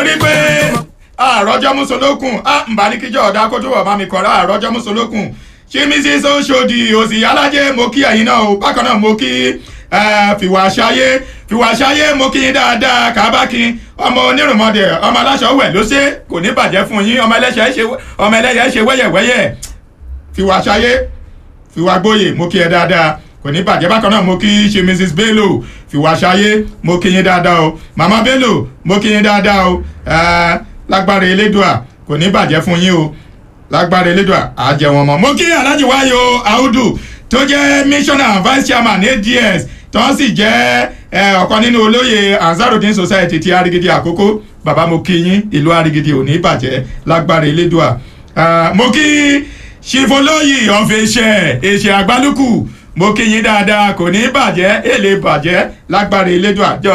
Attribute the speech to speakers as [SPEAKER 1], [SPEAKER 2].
[SPEAKER 1] torí pé àròjọ mùsùlùkùn à ń bá ní kíjọ ọ̀dà kó tó wọ̀ bá mi kọ̀ọ̀rọ̀ àròjọ mùsùlùkùn ṣé mrs oṣòdì òsì alájẹ mo kí ẹ̀yin náà o bákan náà mo kí fìwà ṣayé fìwà ṣayé mo kí yín dáadáa kábàkín ọmọ onírùnmọdẹ ọmọ aláṣọ wẹ̀ ló ṣe kò ní bàjẹ́ fún yín ọmọ ẹlẹ́ṣẹ̀ ṣe ọmọ ẹlẹ́yẹ ṣe wẹ́yẹ̀wẹ́yẹ̀ fìwà ṣayé fìwà gbóyè mo kí ẹ dáadáa kò ní bàjẹ́ bákan náà mo kí ṣe mrs bello fìwà ṣayé mo kí yín dáadáa o mama bello mo kí yín dáadáa o lágbára elédùà kò ní bàjẹ́ fún yín o lágbára elédùà àjẹwọ̀n mọ́ mo kí alhaji wáyò audu tó jẹ́ missioner vice chairman ads tó ń sì jẹ́ ọ̀kan nínú olóyè ansarudin society ti arigidi àkókò bàbá mo kí yín ìlú arigidi ò ní bàjẹ́ lágbára elédùà mo kí ṣìfọlóyè ọ̀fẹ̀ṣẹ̀ èṣẹ̀ àgbálùkù mo kí yín dáadáa kò ní bàjẹ́ èlé bàjẹ́ lágbára elédùà